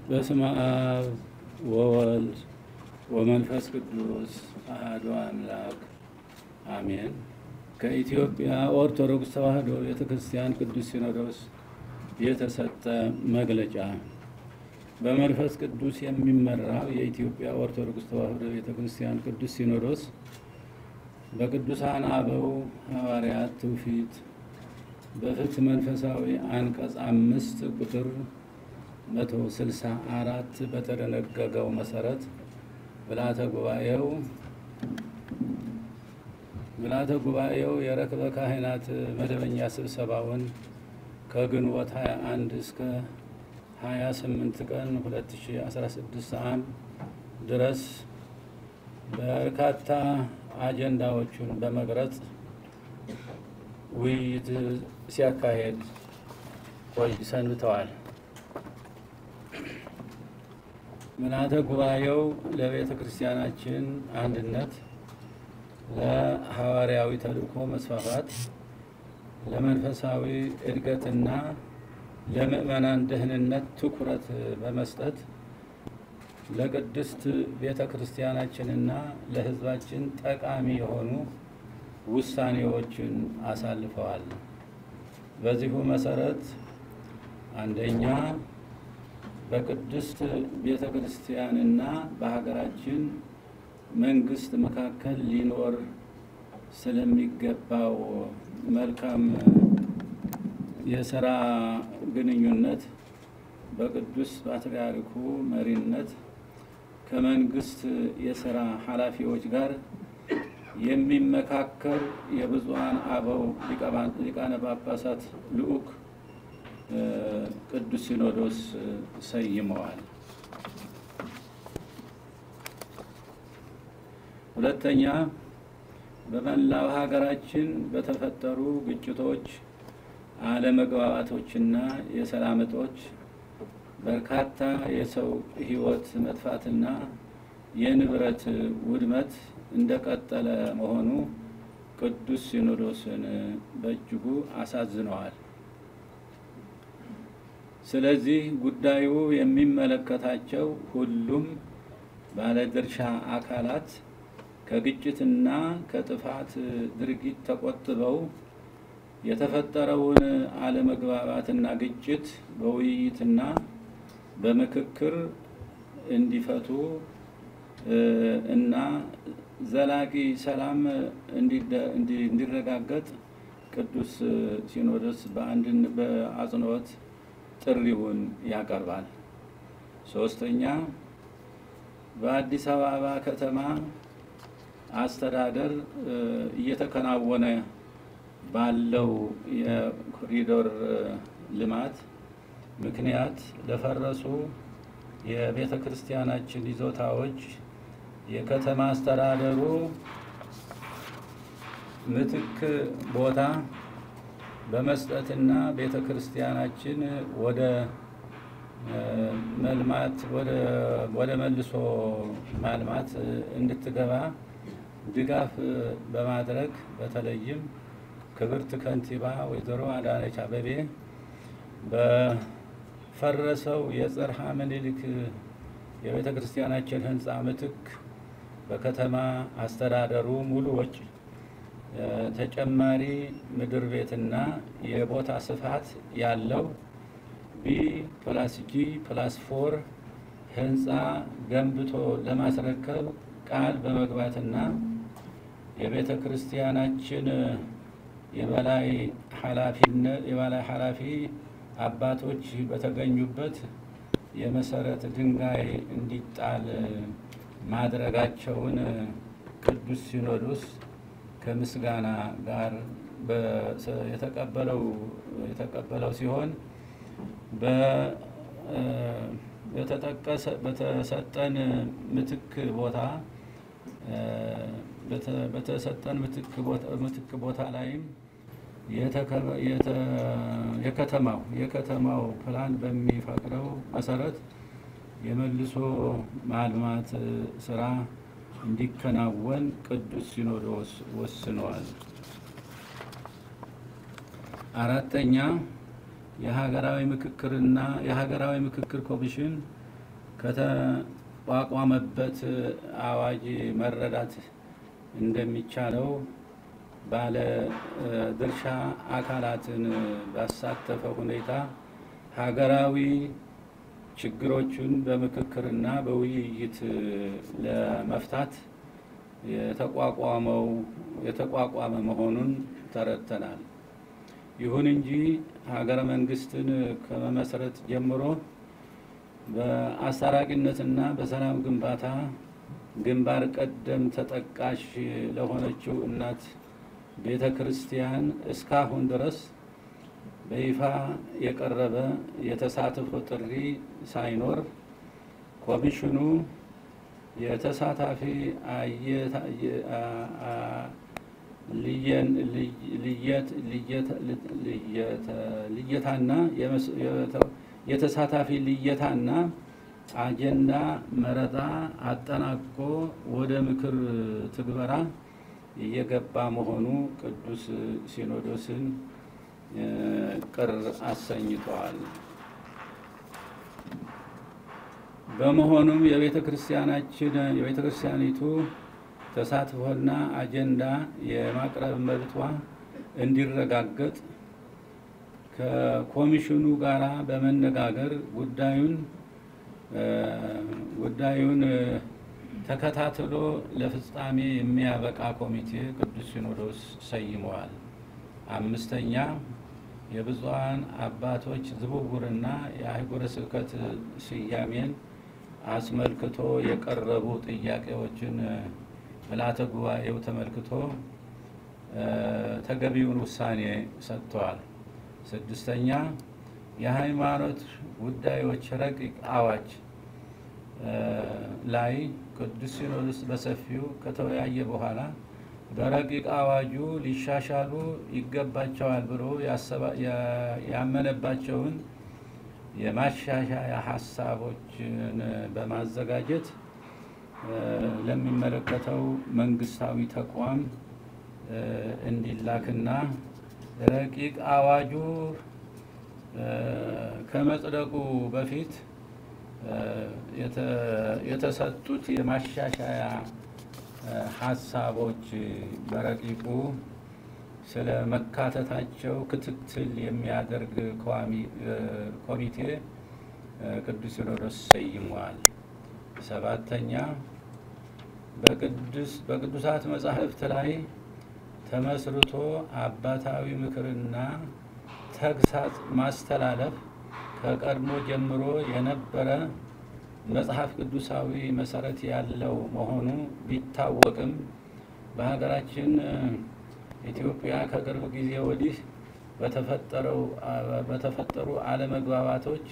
በስመ አብ ወወልድ ወመንፈስ ቅዱስ አሐዱ አምላክ አሜን። ከኢትዮጵያ ኦርቶዶክስ ተዋሕዶ ቤተ ክርስቲያን ቅዱስ ሲኖዶስ የተሰጠ መግለጫ። በመንፈስ ቅዱስ የሚመራው የኢትዮጵያ ኦርቶዶክስ ተዋሕዶ ቤተ ክርስቲያን ቅዱስ ሲኖዶስ በቅዱሳን አበው ሐዋርያት ትውፊት በፍትሕ መንፈሳዊ አንቀጽ አምስት ቁጥር መቶ ስልሳ አራት በተደነገገው መሰረት ምልዓተ ጉባኤው ምልዓተ ጉባኤው የረክበ ካህናት መደበኛ ስብሰባውን ከግንቦት 21 እስከ 28 ቀን 2016 ዓ.ም ድረስ በርካታ አጀንዳዎቹን በመቅረጽ ውይይት ሲያካሄድ ቆይ ሰንብተዋል። ምልዓተ ጉባኤው ለቤተ ክርስቲያናችን አንድነት፣ ለሐዋርያዊ ተልእኮ መስፋፋት፣ ለመንፈሳዊ እድገትና ለምዕመናን ደህንነት ትኩረት በመስጠት ለቅድስት ቤተ ክርስቲያናችንና ለሕዝባችን ጠቃሚ የሆኑ ውሳኔዎችን አሳልፈዋል። በዚሁ መሰረት አንደኛ በቅድስት ቤተ ክርስቲያንና በሀገራችን መንግስት መካከል ሊኖር ስለሚገባው መልካም የስራ ግንኙነት በቅዱስ ፓትርያርኩ መሪነት ከመንግስት የስራ ኃላፊዎች ጋር የሚመካከር የብፁዓን አበው ሊቃነ ጳጳሳት ልዑክ ቅዱስ ሲኖዶስ ሰይመዋል። ሁለተኛ በመላው ሀገራችን በተፈጠሩ ግጭቶች፣ አለመግባባቶችና የሰላም እጦች በርካታ የሰው ሕይወት መጥፋትና የንብረት ውድመት እንደቀጠለ መሆኑ ቅዱስ ሲኖዶስን በእጅጉ አሳዝነዋል። ስለዚህ ጉዳዩ የሚመለከታቸው ሁሉም ባለድርሻ አካላት ከግጭትና ከጥፋት ድርጊት ተቆጥበው የተፈጠረውን አለመግባባትና ግጭት በውይይትና በምክክር እንዲፈቱ እና ዘላቂ ሰላም እንዲረጋገጥ ቅዱስ ሲኖዶስ በአንድን በአጽንኦት ጥሪውን ያቀርባል። ሶስተኛ በአዲስ አበባ ከተማ አስተዳደር እየተከናወነ ባለው የኮሪዶር ልማት ምክንያት ለፈረሱ የቤተ ክርስቲያናችን ይዞታዎች የከተማ አስተዳደሩ ምትክ ቦታ በመስጠትና ቤተ ክርስቲያናችን ወደ መልማት ወደ መልሶ ማልማት እንድትገባ ድጋፍ በማድረግ በተለይም ክብርት ከንቲባ ወይዘሮ አዳነች አቤቤ በፈረሰው የጽርሐ ምኒልክ የቤተ ክርስቲያናችን ሕንፃ ምትክ በከተማ አስተዳደሩ ሙሉ ወጪ ተጨማሪ ምድር ቤትና የቦታ ስፋት ያለው ቢ ፕላስ ጂ ፕላስ ፎር ህንፃ ገንብቶ ለማስረከብ ቃል በመግባትና የቤተ ክርስቲያናችን የበላይ ኃላፊነት የበላይ ኃላፊ አባቶች በተገኙበት የመሰረት ድንጋይ እንዲጣል ማድረጋቸውን ቅዱስ ሲኖዶስ ከምስጋና ጋር የተቀበለው የተቀበለው ሲሆን በተጠቀሰ በተሰጠን ምትክ ቦታ በተሰጠን ምትክ ቦታ ላይም የከተማው የከተማው ፕላን በሚፈቅደው መሰረት የመልሶ ማልማት ስራ እንዲከናወን ቅዱስ ሲኖዶስ ወስነዋል። አራተኛ የሀገራዊ ምክክርና የሀገራዊ ምክክር ኮሚሽን ከተቋቋመበት አዋጅ መረዳት እንደሚቻለው ባለ ድርሻ አካላትን ባሳተፈ ሁኔታ ሀገራዊ ችግሮቹን በምክክርና በውይይት ለመፍታት የተቋቋመው የተቋቋመ መሆኑን ተረድተናል። ይሁን እንጂ ሀገረ መንግስትን ከመመስረት ጀምሮ በአስታራቂነትና በሰላም ግንባታ ግንባር ቀደም ተጠቃሽ ለሆነችው እናት ቤተ ክርስቲያን እስካሁን ድረስ በይፋ የቀረበ የተሳትፎ ጥሪ ሳይኖር ኮሚሽኑ የተሳታፊ ልየታና የተሳታፊ ልየታና አጀንዳ መረጣ አጠናቆ ወደ ምክር ትግበራ እየገባ መሆኑ ቅዱስ ሲኖዶስን ቅር አሰኝተዋል። በመሆኑም የቤተ ክርስቲያናችን የቤተ ክርስቲያኒቱ ተሳትፎና አጀንዳ የማቅረብ መብቷ እንዲረጋገጥ ከኮሚሽኑ ጋር በመነጋገር ጉዳዩን ጉዳዩን ተከታትሎ ለፍጻሜ የሚያበቃ ኮሚቴ ቅዱስ ሲኖዶስ ሰይመዋል። አምስተኛ የብፁዓን አባቶች ዝውውርና የአህጉረ ስብከት ስያሜን አስመልክቶ የቀረቡ ጥያቄዎችን ምልዓተ ጉባኤው ተመልክቶ ተገቢውን ውሳኔ ሰጥተዋል። ስድስተኛ የሃይማኖት ጉዳዮች ረቂቅ አዋጅ ላይ ቅዱስ ሲኖዶስ በሰፊው ከተወያየ በኋላ በረቂቅ አዋጁ ሊሻሻሉ ይገባቸዋል ብሎ ያመነባቸውን የማሻሻያ ሀሳቦችን በማዘጋጀት ለሚመለከተው መንግስታዊ ተቋም እንዲላክና ረቂቅ አዋጁ ከመጽደቁ በፊት የተሰጡት የማሻሻያ ሀሳቦች በረቂቁ ስለ መካተታቸው ክትትል የሚያደርግ ኮሚቴ ቅዱስ ሲኖዶስ ሰይሟል። ሰባተኛ በቅዱሳት መጻሕፍት ላይ ተመስርቶ አባታዊ ምክርና ተግሳጽ ማስተላለፍ ከቀድሞ ጀምሮ የነበረ መጽሐፍ ቅዱሳዊ መሰረት ያለው መሆኑ ቢታወቅም በሀገራችን ኢትዮጵያ ከቅርብ ጊዜ ወዲህ በተፈጠሩ አለመግባባቶች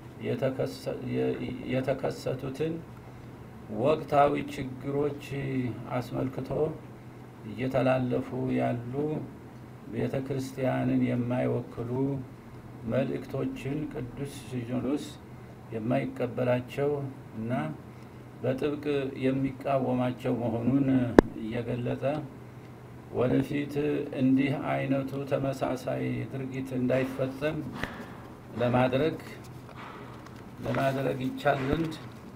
የተከሰቱትን ወቅታዊ ችግሮች አስመልክቶ እየተላለፉ ያሉ ቤተ ክርስቲያንን የማይወክሉ መልእክቶችን ቅዱስ ሲኖዶስ የማይቀበላቸው እና በጥብቅ የሚቃወማቸው መሆኑን እየገለጸ ወደፊት እንዲህ አይነቱ ተመሳሳይ ድርጊት እንዳይፈጸም ለማድረግ ለማድረግ ይቻል ዘንድ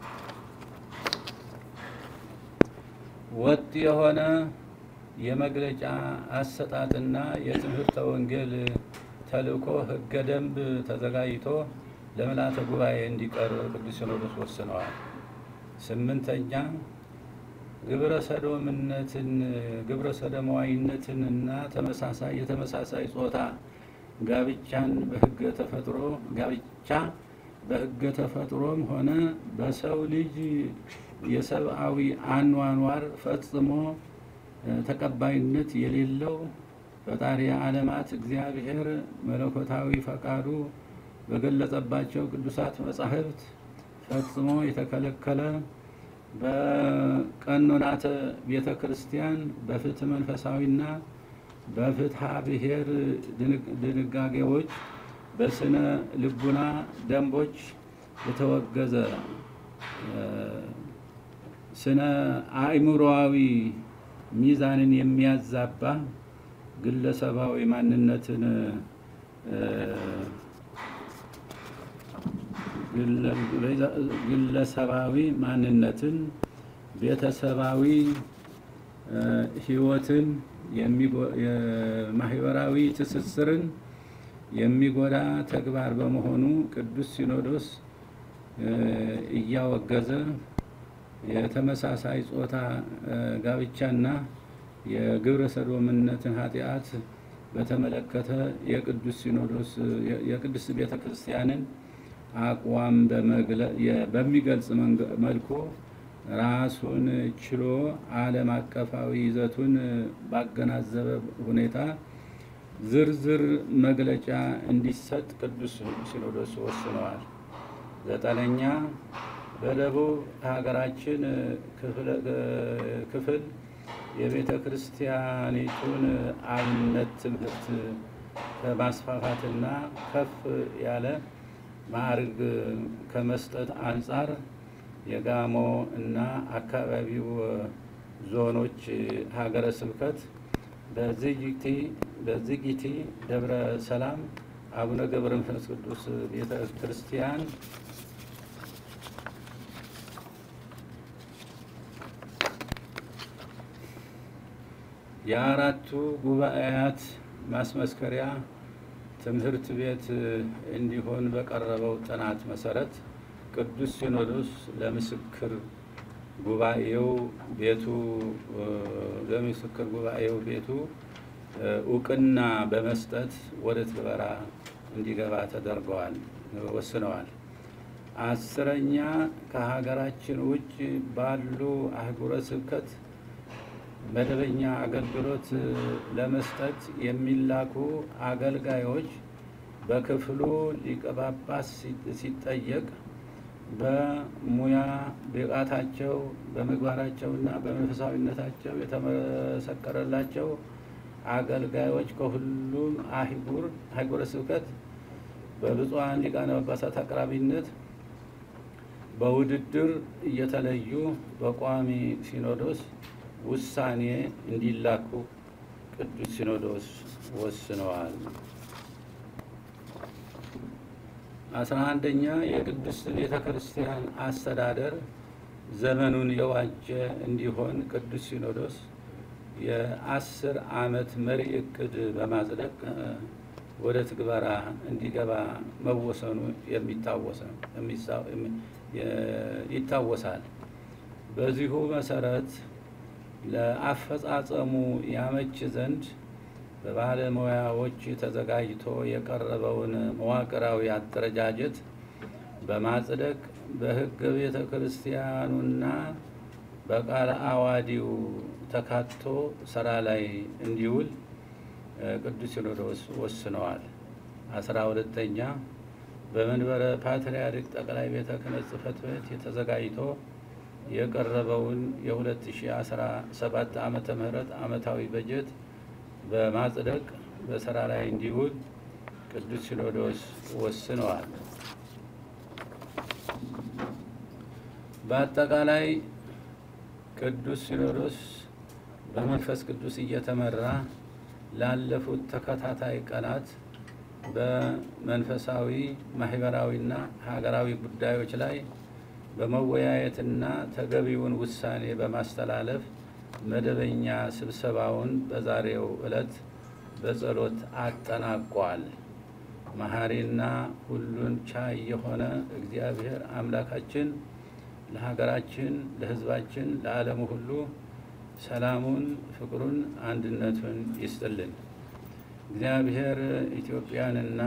ወጥ የሆነ የመግለጫ አሰጣጥና የትምህርተ ወንጌል ተልእኮ ሕገ ደንብ ተዘጋጅቶ ለምልዓተ ጉባኤ እንዲቀርብ ቅዱስ ሲኖዶስ ወስነዋል። ስምንተኛ ግብረ ሰዶምነትን ግብረ ሰዶማዊነትን እና ተመሳሳይ የተመሳሳይ ጾታ ጋብቻን በሕገ ተፈጥሮ ጋብቻ በሕገ ተፈጥሮም ሆነ በሰው ልጅ የሰብአዊ አኗኗር ፈጽሞ ተቀባይነት የሌለው ፈጣሪ ዓለማት እግዚአብሔር መለኮታዊ ፈቃዱ በገለጸባቸው ቅዱሳት መጻሕፍት ፈጽሞ የተከለከለ በቀኖናተ ቤተ ክርስቲያን በፍትህ መንፈሳዊና በፍትሐ ብሔር ድንጋጌዎች በስነ ልቡና ደንቦች የተወገዘ ስነ አእምሮአዊ ሚዛንን የሚያዛባ ግለሰባዊ ማንነትን ግለሰባዊ ማንነትን፣ ቤተሰባዊ ሕይወትን፣ የማህበራዊ ትስስርን የሚጎዳ ተግባር በመሆኑ ቅዱስ ሲኖዶስ እያወገዘ የተመሳሳይ ጾታ ጋብቻና የግብረ ሰዶምነትን ኃጢአት በተመለከተ የቅዱስ ሲኖዶስ የቅድስት ቤተ ክርስቲያንን አቋም በሚገልጽ መልኩ ራሱን ችሎ ዓለም አቀፋዊ ይዘቱን ባገናዘበ ሁኔታ ዝርዝር መግለጫ እንዲሰጥ ቅዱስ ሲኖዶስ ወስነዋል። ዘጠነኛ በደቡብ ሀገራችን ክፍል የቤተ ክርስቲያኒቱን አብነት ትምህርት ከማስፋፋትና ከፍ ያለ ማዕርግ ከመስጠት አንጻር የጋሞ እና አካባቢው ዞኖች ሀገረ ስብከት በዝጊቲ ደብረ ሰላም አቡነ ገብረ መንፈስ ቅዱስ ቤተ ክርስቲያን የአራቱ ጉባኤያት ማስመስከሪያ ትምህርት ቤት እንዲሆን በቀረበው ጥናት መሰረት ቅዱስ ሲኖዶስ ለምስክር ጉባኤው ቤቱ ለምስክር ጉባኤው ቤቱ እውቅና በመስጠት ወደ ትግበራ እንዲገባ ተደርገዋል ወስነዋል። አስረኛ ከሀገራችን ውጭ ባሉ አህጉረ ስብከት መደበኛ አገልግሎት ለመስጠት የሚላኩ አገልጋዮች በክፍሉ ሊቀ ጳጳስ ሲጠየቅ በሙያ ብቃታቸው በምግባራቸውና በመንፈሳዊነታቸው የተመሰከረላቸው አገልጋዮች ከሁሉም አህጉር አህጉረ ስብከት በብፁዓን ሊቃነ ጳጳሳት አቅራቢነት በውድድር እየተለዩ በቋሚ ሲኖዶስ ውሳኔ እንዲላኩ ቅዱስ ሲኖዶስ ወስነዋል። አስራ አንደኛ የቅድስት ቤተ ክርስቲያን አስተዳደር ዘመኑን የዋጀ እንዲሆን ቅዱስ ሲኖዶስ የአስር ዓመት መሪ እቅድ በማጽደቅ ወደ ትግበራ እንዲገባ መወሰኑ ይታወሳል። በዚሁ መሰረት ለአፈጻጸሙ ያመች ዘንድ በባለሙያዎች ተዘጋጅቶ የቀረበውን መዋቅራዊ አደረጃጀት በማጽደቅ በሕገ ቤተ ክርስቲያኑና በቃለ አዋዲው ተካቶ ስራ ላይ እንዲውል ቅዱስ ሲኖዶስ ወስነዋል። አስራ ሁለተኛ በመንበረ ፓትርያርክ ጠቅላይ ቤተ ክህነት ጽሕፈት ቤት የተዘጋጅቶ የቀረበውን የ2017 ዓመተ ምህረት ዓመታዊ በጀት በማጽደቅ በስራ ላይ እንዲውል ቅዱስ ሲኖዶስ ወስነዋል። በአጠቃላይ ቅዱስ ሲኖዶስ በመንፈስ ቅዱስ እየተመራ ላለፉት ተከታታይ ቀናት በመንፈሳዊ ማህበራዊና ሀገራዊ ጉዳዮች ላይ በመወያየትና ተገቢውን ውሳኔ በማስተላለፍ መደበኛ ስብሰባውን በዛሬው ዕለት በጸሎት አጠናቋል። መሐሪና ሁሉን ቻይ የሆነ እግዚአብሔር አምላካችን ለሀገራችን፣ ለሕዝባችን፣ ለዓለሙ ሁሉ ሰላሙን፣ ፍቅሩን፣ አንድነቱን ይስጥልን። እግዚአብሔር ኢትዮጵያንና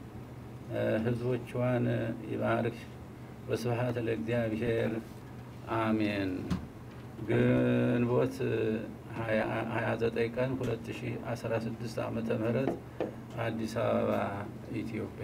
ሕዝቦቿን ይባርክ። ወስብሐት ለእግዚአብሔር አሜን። ግንቦት 29 ቀን 2016 ዓመተ ምህረት አዲስ አበባ ኢትዮጵያ።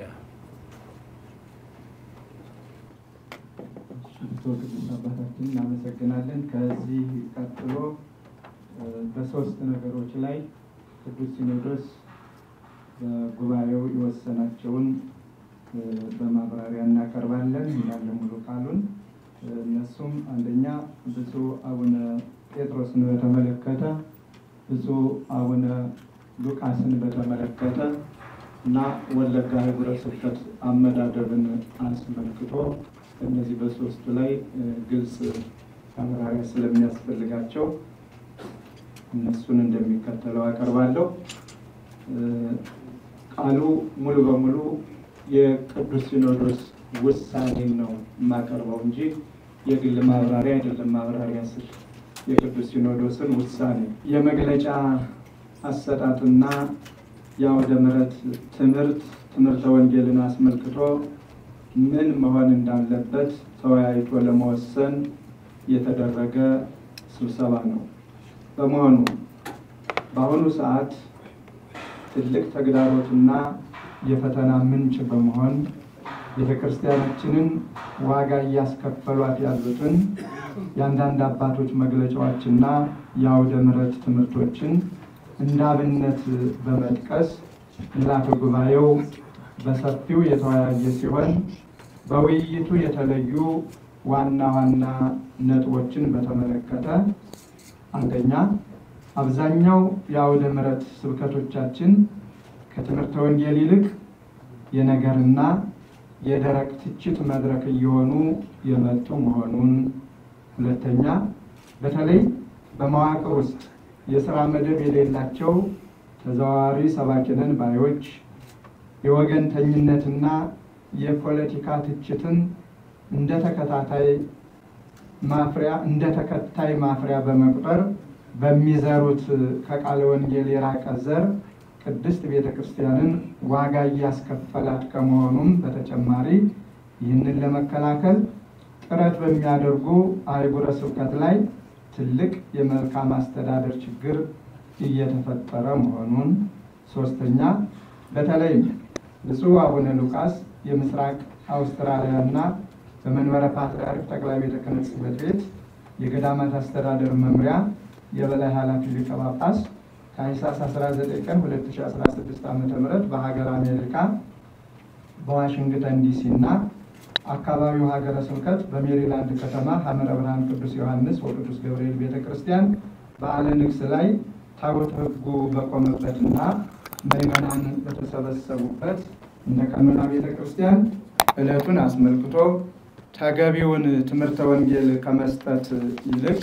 አቶ ቅዱስ አባታችን እናመሰግናለን። ከዚህ ቀጥሎ በሶስት ነገሮች ላይ ቅዱስ ሲኖዶስ በጉባኤው የወሰናቸውን በማብራሪያ እናቀርባለን እንዳለ ሙሉ ቃሉን። እነሱም አንደኛ ብፁዕ አቡነ ጴጥሮስን በተመለከተ፣ ብፁዕ አቡነ ሉቃስን በተመለከተ እና ወለጋ ሀገረ ስብከት አመዳደብን አስመልክቶ እነዚህ በሶስቱ ላይ ግልጽ ማብራሪያ ስለሚያስፈልጋቸው እነሱን እንደሚከተለው አቀርባለሁ። ቃሉ ሙሉ በሙሉ የቅዱስ ሲኖዶስ ውሳኔን ነው የማቀርበው እንጂ የግል ማብራሪያ አይደለም። ማብራሪያ ስል የቅዱስ ሲኖዶስን ውሳኔ የመግለጫ አሰጣጥና የአውደ ምሕረት ትምህርት ትምህርተ ወንጌልን አስመልክቶ ምን መሆን እንዳለበት ተወያይቶ ለመወሰን የተደረገ ስብሰባ ነው። በመሆኑ በአሁኑ ሰዓት ትልቅ ተግዳሮትና የፈተና ምንጭ በመሆን ቤተ ክርስቲያናችንን ዋጋ እያስከፈሏት ያሉትን የአንዳንድ አባቶች መግለጫዎችና የአውደ ምሕረት ትምህርቶችን እንደ አብነት በመጥቀስ ምልዓተ ጉባኤው በሰፊው የተወያየ ሲሆን በውይይቱ የተለዩ ዋና ዋና ነጥቦችን በተመለከተ አንደኛ፣ አብዛኛው የአውደ ምሕረት ስብከቶቻችን ከትምህርተ ወንጌል ይልቅ የነገርና የደረቅ ትችት መድረክ እየሆኑ የመጡ መሆኑን፣ ሁለተኛ፣ በተለይ በመዋቅር ውስጥ የስራ መደብ የሌላቸው ተዘዋዋሪ ሰባኪነን ባዮች የወገንተኝነትና የፖለቲካ ትችትን እንደ ተከታታይ ማፍሪያ እንደ ተከታይ ማፍሪያ በመቁጠር በሚዘሩት ከቃለ ወንጌል የራቀ ዘር ቅድስት ቤተ ክርስቲያንን ዋጋ እያስከፈላት ከመሆኑም በተጨማሪ ይህንን ለመከላከል ጥረት በሚያደርጉ አህጉረ ስብከት ላይ ትልቅ የመልካም አስተዳደር ችግር እየተፈጠረ መሆኑን፣ ሶስተኛ በተለይም ብፁዕ አቡነ ሉቃስ የምስራቅ አውስትራሊያ እና በመንበረ ፓትርያርክ ጠቅላይ ቤተ ክህነት ጽሕፈት ቤት የገዳማት አስተዳደር መምሪያ የበላይ ኃላፊ ሊቀ ጳጳስ ታኅሳስ 19 ቀን 2016 ዓ ም በሀገር አሜሪካ በዋሽንግተን ዲሲ እና አካባቢው ሀገረ ስብከት በሜሪላንድ ከተማ ሐመረ ብርሃን ቅዱስ ዮሐንስ ወቅዱስ ገብርኤል ቤተ ክርስቲያን በዓለ ንግሥ ላይ ታቦተ ሕጉ በቆመበትና ምዕመናን በተሰበሰቡበት እነ ቀኖና ቤተ ክርስቲያን ዕለቱን አስመልክቶ ተገቢውን ትምህርተ ወንጌል ከመስጠት ይልቅ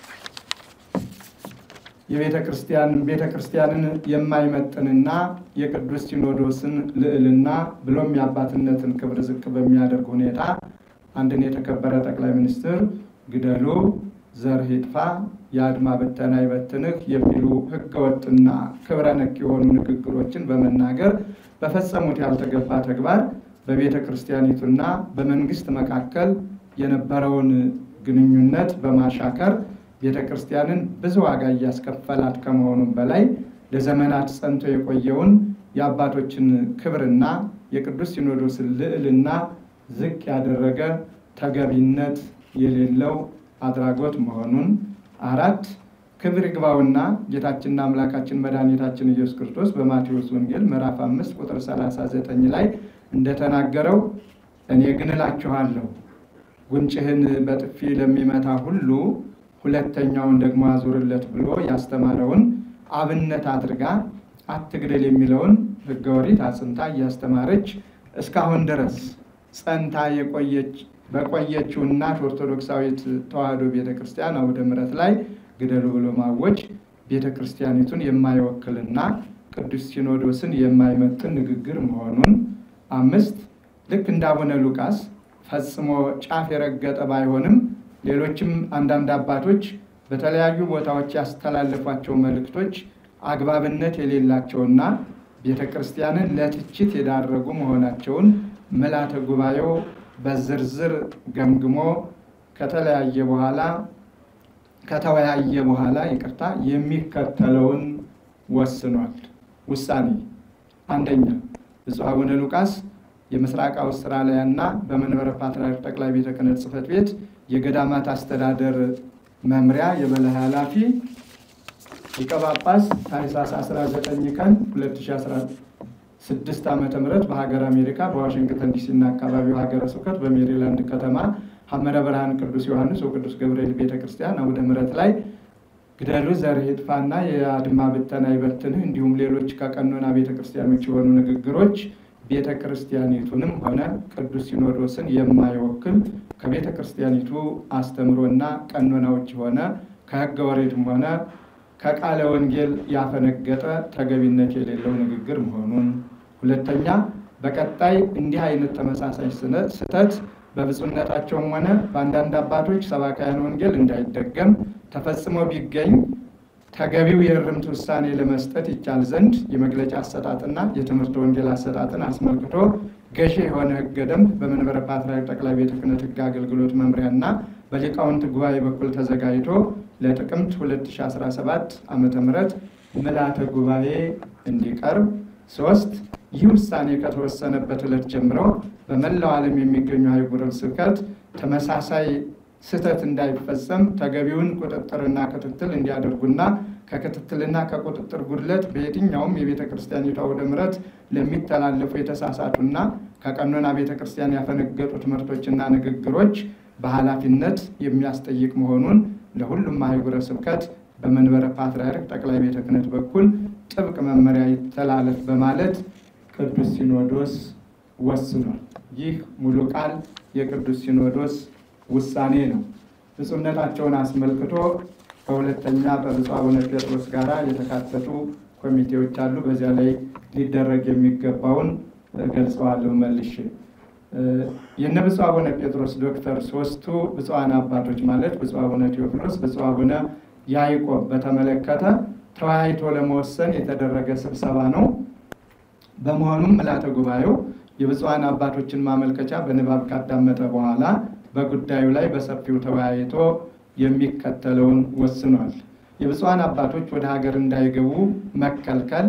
የቤተ ክርስቲያን ቤተ ክርስቲያንን የማይመጥንና የቅዱስ ሲኖዶስን ልዕልና ብሎም የአባትነትን ክብር ዝቅ በሚያደርግ ሁኔታ አንድን የተከበረ ጠቅላይ ሚኒስትር ግደሉ፣ ዘር ይጥፋ፣ የአድማ ብተና ይበትንህ የሚሉ ህገወጥና ክብረ ነክ የሆኑ ንግግሮችን በመናገር በፈጸሙት ያልተገባ ተግባር በቤተ ክርስቲያኒቱና በመንግስት መካከል የነበረውን ግንኙነት በማሻከር ቤተ ክርስቲያንን ብዙ ዋጋ እያስከፈላት ከመሆኑም በላይ ለዘመናት ጸንቶ የቆየውን የአባቶችን ክብርና የቅዱስ ሲኖዶስን ልዕልና ዝቅ ያደረገ ተገቢነት የሌለው አድራጎት መሆኑን፣ አራት ክብር ይግባውና ጌታችንና አምላካችን መድኃኒታችን ኢየሱስ ክርስቶስ በማቴዎስ ወንጌል ምዕራፍ አምስት ቁጥር 39 ላይ እንደተናገረው እኔ ግን እላችኋለሁ ጉንጭህን በጥፊ ለሚመታ ሁሉ ሁለተኛውን ደግሞ አዙርለት ብሎ ያስተማረውን አብነት አድርጋ አትግደል የሚለውን ሕገ ኦሪት አጽንታ እያስተማረች እስካሁን ድረስ ጸንታ የቆየች በቆየችው እናት ኦርቶዶክሳዊት ተዋሕዶ ቤተ ክርስቲያን አውደ ምሕረት ላይ ግደሉ ብሎ ማወጅ ቤተ ክርስቲያኒቱን የማይወክልና ቅዱስ ሲኖዶስን የማይመጥን ንግግር መሆኑን፣ አምስት ልክ እንደ አቡነ ሉቃስ ፈጽሞ ጫፍ የረገጠ ባይሆንም ሌሎችም አንዳንድ አባቶች በተለያዩ ቦታዎች ያስተላለፏቸው መልእክቶች አግባብነት የሌላቸውና ቤተ ክርስቲያንን ለትችት የዳረጉ መሆናቸውን ምልዓተ ጉባኤው በዝርዝር ገምግሞ ከተለያየ በኋላ ከተወያየ በኋላ ይቅርታ የሚከተለውን ወስኗል። ውሳኔ አንደኛ ብፁዕ አቡነ ሉቃስ የምስራቅ አውስትራሊያ እና በመንበረ ፓትርያርክ ጠቅላይ ቤተ ክህነት ጽሕፈት ቤት የገዳማት አስተዳደር መምሪያ የበላይ ኃላፊ ሊቀ ጳጳስ ታኅሳስ 19 ቀን 2016 ዓ ም በሀገር አሜሪካ በዋሽንግተን ዲሲ እና አካባቢው ሀገረ ስብከት በሜሪላንድ ከተማ ሐመረ ብርሃን ቅዱስ ዮሐንስ ወቅዱስ ገብርኤል ቤተ ክርስቲያን አውደ ምሕረት ላይ ግደሉ ዘር ይጥፋና የአድማ ብተና ይበትንህ እንዲሁም ሌሎች ከቀኖና ቤተ ክርስቲያኖች የሆኑ ንግግሮች ቤተ ክርስቲያኒቱንም ሆነ ቅዱስ ሲኖዶስን የማይወክል ከቤተ ክርስቲያኒቱ አስተምሮና ቀኖናዎች ሆነ ከሕገ ወሬትም ሆነ ከቃለ ወንጌል ያፈነገጠ ተገቢነት የሌለው ንግግር መሆኑን፣ ሁለተኛ በቀጣይ እንዲህ አይነት ተመሳሳይ ስህተት በብፁዕነታቸውም ሆነ በአንዳንድ አባቶች ሰባካያን ወንጌል እንዳይደገም ተፈጽሞ ቢገኝ ተገቢው የእርምት ውሳኔ ለመስጠት ይቻል ዘንድ የመግለጫ አሰጣጥና የትምህርት ወንጌል አሰጣጥን አስመልክቶ ገዢ የሆነ ሕገ ደንብ በመንበረ ፓትርያርክ ጠቅላይ ቤተ ክህነት ሕግ አገልግሎት መምሪያና በሊቃውንት ጉባኤ በኩል ተዘጋጅቶ ለጥቅምት 2017 ዓ ም ምልዓተ ጉባኤ እንዲቀርብ። ሶስት ይህ ውሳኔ ከተወሰነበት ዕለት ጀምሮ በመላው ዓለም የሚገኙ አህጉረ ስብከት ተመሳሳይ ስህተት እንዳይፈጸም ተገቢውን ቁጥጥርና ክትትል እንዲያደርጉና ከክትትልና ከቁጥጥር ጉድለት በየትኛውም የቤተ ክርስቲያኒቷ አውደ ምሕረት ለሚተላለፉ የተሳሳቱና ከቀኖና ቤተ ክርስቲያን ያፈነገጡ ትምህርቶችና ንግግሮች በኃላፊነት የሚያስጠይቅ መሆኑን ለሁሉም አህጉረ ስብከት በመንበረ ፓትርያርክ ጠቅላይ ቤተ ክህነት በኩል ጥብቅ መመሪያ ይተላለፍ በማለት ቅዱስ ሲኖዶስ ወስኗል። ይህ ሙሉ ቃል የቅዱስ ሲኖዶስ ውሳኔ ነው። ብፁዕነታቸውን አስመልክቶ ከሁለተኛ በብፁዕ አቡነ ጴጥሮስ ጋር የተካተቱ ኮሚቴዎች አሉ። በዚያ ላይ ሊደረግ የሚገባውን ገልጸዋለሁ መልሼ። የነ ብፁዕ አቡነ ጴጥሮስ ዶክተር ሶስቱ ብፁዓን አባቶች ማለት ብፁዕ አቡነ ቴዎፍሎስ፣ ብፁዕ አቡነ ያዕቆብ በተመለከተ ተወያይቶ ለመወሰን የተደረገ ስብሰባ ነው። በመሆኑም ምልዓተ ጉባኤው የብፁዓን አባቶችን ማመልከቻ በንባብ ካዳመጠ በኋላ በጉዳዩ ላይ በሰፊው ተወያይቶ የሚከተለውን ወስኗል። የብፁዓን አባቶች ወደ ሀገር እንዳይገቡ መከልከል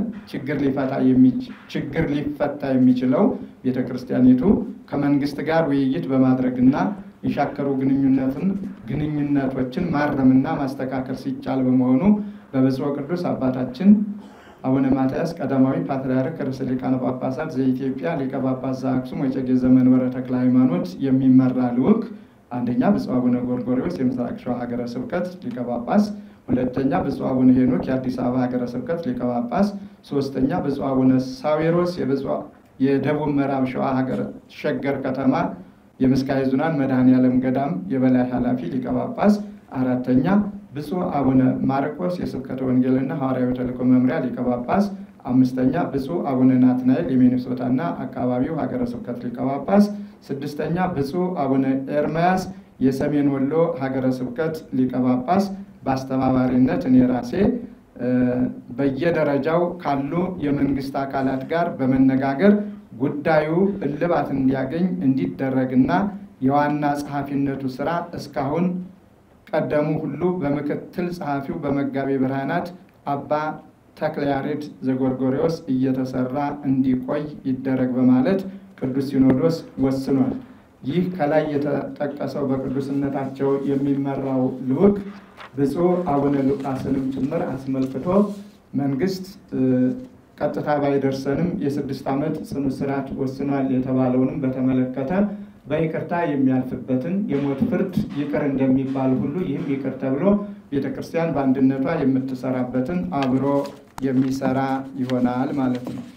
ችግር ሊፈታ የሚችለው ቤተ ክርስቲያኒቱ ከመንግስት ጋር ውይይት በማድረግና የሻከሩ ግንኙነትን ግንኙነቶችን ማረምና ማስተካከል ሲቻል በመሆኑ በብፁዕ ቅዱስ አባታችን አቡነ ማትያስ ቀዳማዊ ፓትርያርክ ርዕሰ ሊቃነ ጳጳሳት ዘኢትዮጵያ ሊቀ ጳጳስ ዘአክሱም ወዕጨጌ ዘመንበረ ተክለ ሃይማኖት የሚመራ ልዑክ አንደኛ ብፁዕ አቡነ ጎርጎርዮስ የምስራቅ ሸዋ ሀገረ ስብከት ሊቀ ጳጳስ፣ ሁለተኛ ብፁዕ አቡነ ሄኖክ የአዲስ አበባ ሀገረ ስብከት ሊቀ ጳጳስ፣ ሶስተኛ ብፁዕ አቡነ ሳዊሮስ የደቡብ ምዕራብ ሸዋ ሀገረ ሸገር ከተማ የምስካየ ኅዙናን መድኃኔ ዓለም ገዳም የበላይ ኃላፊ ሊቀ ጳጳስ፣ አራተኛ ብፁዕ አቡነ ማርቆስ የስብከተ ወንጌልና ሐዋርያዊ ተልእኮ መምሪያ ሊቀ ጳጳስ፣ አምስተኛ ብፁዕ አቡነ ናትናኤል የሚኒሶታና አካባቢው ሀገረ ስብከት ሊቀ ጳጳስ፣ ስድስተኛ ብፁዕ አቡነ ኤርምያስ የሰሜን ወሎ ሀገረ ስብከት ሊቀ ጳጳስ በአስተባባሪነት እኔ ራሴ በየደረጃው ካሉ የመንግስት አካላት ጋር በመነጋገር ጉዳዩ እልባት እንዲያገኝ እንዲደረግና የዋና ጸሐፊነቱ ስራ እስካሁን ቀደሙ ሁሉ በምክትል ጸሐፊው በመጋቤ ብርሃናት አባ ተክለ ያሬድ ዘጎርጎሪዎስ እየተሰራ እንዲቆይ ይደረግ በማለት ቅዱስ ሲኖዶስ ወስኗል። ይህ ከላይ የተጠቀሰው በቅዱስነታቸው የሚመራው ልዑክ ብፁዕ አቡነ ሉቃስንም ጭምር አስመልክቶ መንግስት ቀጥታ ባይደርሰንም የስድስት ዓመት ጽኑ እስራት ወስኗል የተባለውንም በተመለከተ በይቅርታ የሚያልፍበትን የሞት ፍርድ ይቅር እንደሚባል ሁሉ ይህም ይቅር ተብሎ ቤተ ክርስቲያን በአንድነቷ የምትሰራበትን አብሮ የሚሰራ ይሆናል ማለት ነው።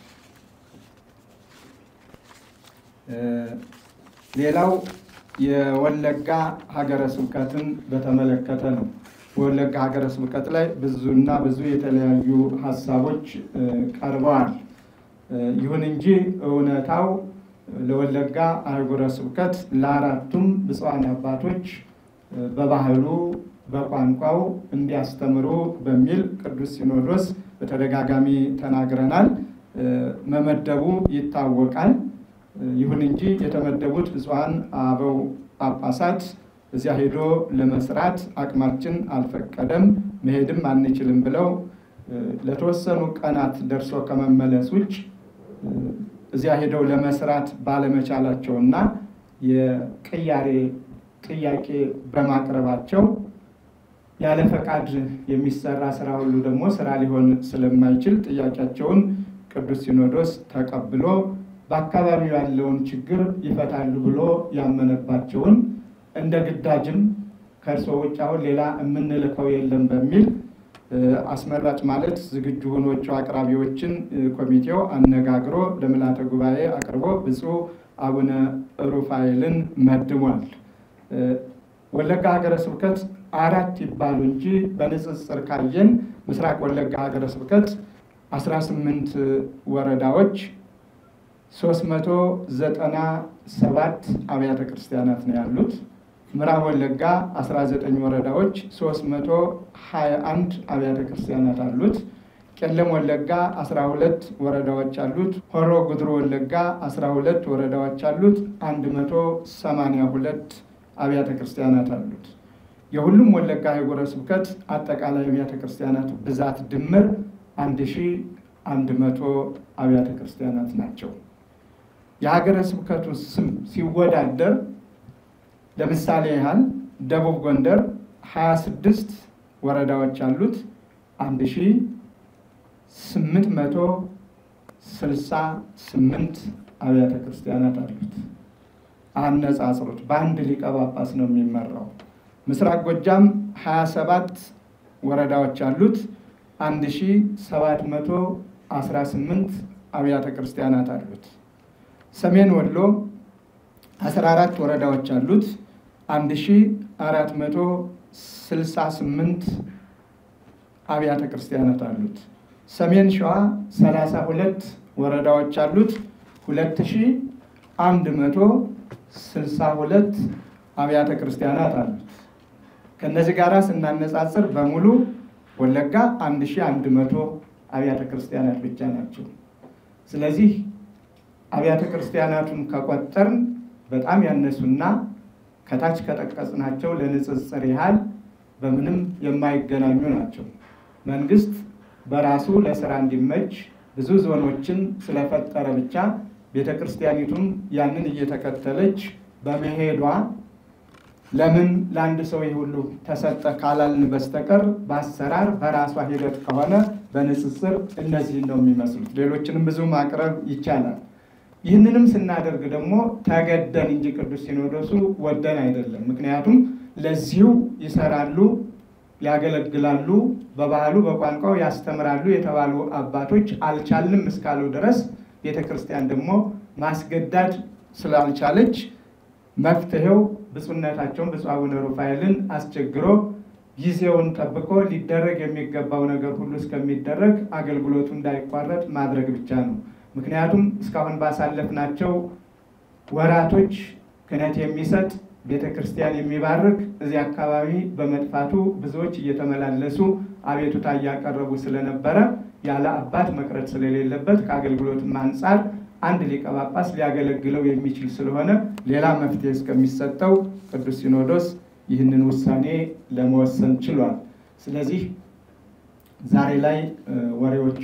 ሌላው የወለጋ ሀገረ ስብከትን በተመለከተ ነው። በወለጋ ሀገረ ስብከት ላይ ብዙና ብዙ የተለያዩ ሀሳቦች ቀርበዋል። ይሁን እንጂ እውነታው ለወለጋ አህጉረ ስብከት ለአራቱም ብፁዓን አባቶች በባህሉ በቋንቋው እንዲያስተምሩ በሚል ቅዱስ ሲኖዶስ በተደጋጋሚ ተናግረናል። መመደቡ ይታወቃል። ይሁን እንጂ የተመደቡት ብፁዓን አበው ጳጳሳት እዚያ ሄዶ ለመስራት አቅማችን አልፈቀደም፣ መሄድም አንችልም ብለው ለተወሰኑ ቀናት ደርሶ ከመመለስ ውጭ እዚያ ሄደው ለመስራት ባለመቻላቸውና የቅያሬ ጥያቄ በማቅረባቸው ያለ ፈቃድ የሚሰራ ስራ ሁሉ ደግሞ ስራ ሊሆን ስለማይችል ጥያቄያቸውን ቅዱስ ሲኖዶስ ተቀብሎ በአካባቢው ያለውን ችግር ይፈታሉ ብሎ ያመነባቸውን እንደ ግዳጅም ከእርስዎ ውጭ አሁን ሌላ የምንልከው የለም በሚል አስመራጭ ማለት ዝግጁ ሆኖቹ አቅራቢዎችን ኮሚቴው አነጋግሮ ለምልዓተ ጉባኤ አቅርቦ ብፁዕ አቡነ ሩፋኤልን መድቧል። ወለጋ ሀገረ ስብከት አራት ይባሉ እንጂ በንጽጽር ካየን ምስራቅ ወለጋ ሀገረ ስብከት 18 ወረዳዎች 397 አብያተ ክርስቲያናት ነው ያሉት። ምዕራብ ወለጋ 19 ወረዳዎች 321 አብያተ ክርስቲያናት አሉት። ቄለም ወለጋ 12 ወረዳዎች አሉት። ሆሮ ጉድሩ ወለጋ 12 ወረዳዎች አሉት። 182 አብያተ ክርስቲያናት አሉት። የሁሉም ወለጋ ሀገረ ስብከት አጠቃላይ አብያተ ክርስቲያናት ብዛት ድምር 1100 አብያተ ክርስቲያናት ናቸው። የሀገረ ስብከቱ ስም ሲወዳደር ለምሳሌ ያህል ደቡብ ጎንደር 26 ወረዳዎች አሉት 1868 አብያተ ክርስቲያናት አሉት። አነጻጽሩት። በአንድ ሊቀ ጳጳስ ነው የሚመራው። ምስራቅ ጎጃም 27 ወረዳዎች አሉት 1718 አብያተ ክርስቲያናት አሉት። ሰሜን ወሎ 14 ወረዳዎች አሉት 1468 አብያተ ክርስቲያናት አሉት። ሰሜን ሸዋ 32 ወረዳዎች አሉት 2162 አብያተ ክርስቲያናት አሉት። ከእነዚህ ጋር ስናነጻጽር በሙሉ ወለጋ 1100 አብያተ ክርስቲያናት ብቻ ናቸው። ስለዚህ አብያተ ክርስቲያናቱን ከቆጠርን በጣም ያነሱና ከታች ከጠቀስናቸው ለንጽጽር ያህል በምንም የማይገናኙ ናቸው። መንግስት በራሱ ለስራ እንዲመች ብዙ ዞኖችን ስለፈጠረ ብቻ ቤተ ክርስቲያኒቱም ያንን እየተከተለች በመሄዷ ለምን ለአንድ ሰው ሁሉ ተሰጠ ካላልን በስተቀር በአሰራር በራሷ ሂደት ከሆነ በንጽጽር እነዚህን ነው የሚመስሉት። ሌሎችንም ብዙ ማቅረብ ይቻላል። ይህንንም ስናደርግ ደግሞ ተገደን እንጂ ቅዱስ ሲኖዶሱ ወደን አይደለም። ምክንያቱም ለዚሁ ይሰራሉ፣ ያገለግላሉ፣ በባህሉ በቋንቋው ያስተምራሉ የተባሉ አባቶች አልቻልንም እስካሉ ድረስ ቤተ ክርስቲያን ደግሞ ማስገዳድ ስላልቻለች መፍትሄው ብፁዕነታቸውን ብፁዕ አቡነ ሩፋኤልን አስቸግሮ ጊዜውን ጠብቆ ሊደረግ የሚገባው ነገር ሁሉ እስከሚደረግ አገልግሎቱ እንዳይቋረጥ ማድረግ ብቻ ነው። ምክንያቱም እስካሁን ባሳለፍናቸው ወራቶች ክህነት የሚሰጥ ቤተ ክርስቲያን የሚባርክ እዚህ አካባቢ በመጥፋቱ ብዙዎች እየተመላለሱ አቤቱታ እያቀረቡ ስለነበረ ያለ አባት መቅረት ስለሌለበት ከአገልግሎትም አንጻር አንድ ሊቀ ጳጳስ ሊያገለግለው የሚችል ስለሆነ ሌላ መፍትሄ እስከሚሰጠው ቅዱስ ሲኖዶስ ይህንን ውሳኔ ለመወሰን ችሏል። ስለዚህ ዛሬ ላይ ወሬዎቹ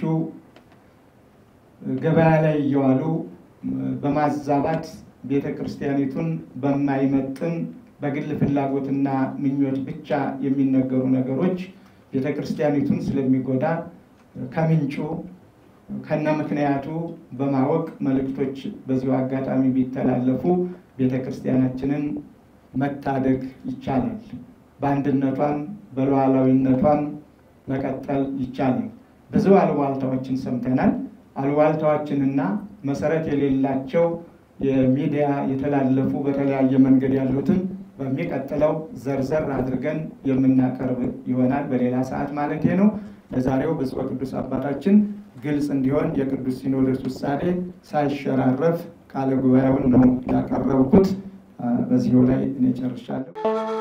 ገበያ ላይ እየዋሉ በማዛባት ቤተ ክርስቲያኒቱን በማይመጥን በግል ፍላጎትና ምኞት ብቻ የሚነገሩ ነገሮች ቤተ ክርስቲያኒቱን ስለሚጎዳ ከምንጩ ከነ ምክንያቱ በማወቅ መልእክቶች በዚሁ አጋጣሚ ቢተላለፉ ቤተ ክርስቲያናችንን መታደግ ይቻላል። በአንድነቷን በሉዓላዊነቷን መቀጠል ይቻላል። ብዙ አሉባልታዎችን ሰምተናል። አሉባልታዎችንና መሰረት የሌላቸው የሚዲያ የተላለፉ በተለያየ መንገድ ያሉትን በሚቀጥለው ዘርዘር አድርገን የምናቀርብ ይሆናል። በሌላ ሰዓት ማለት ነው። ለዛሬው ብፁዕ ቅዱስ አባታችን ግልጽ እንዲሆን የቅዱስ ሲኖዶስ ውሳኔ ሳይሸራረፍ ቃለ ጉባኤውን ነው ያቀረብኩት። በዚሁ ላይ እኔ ጨርሻለሁ።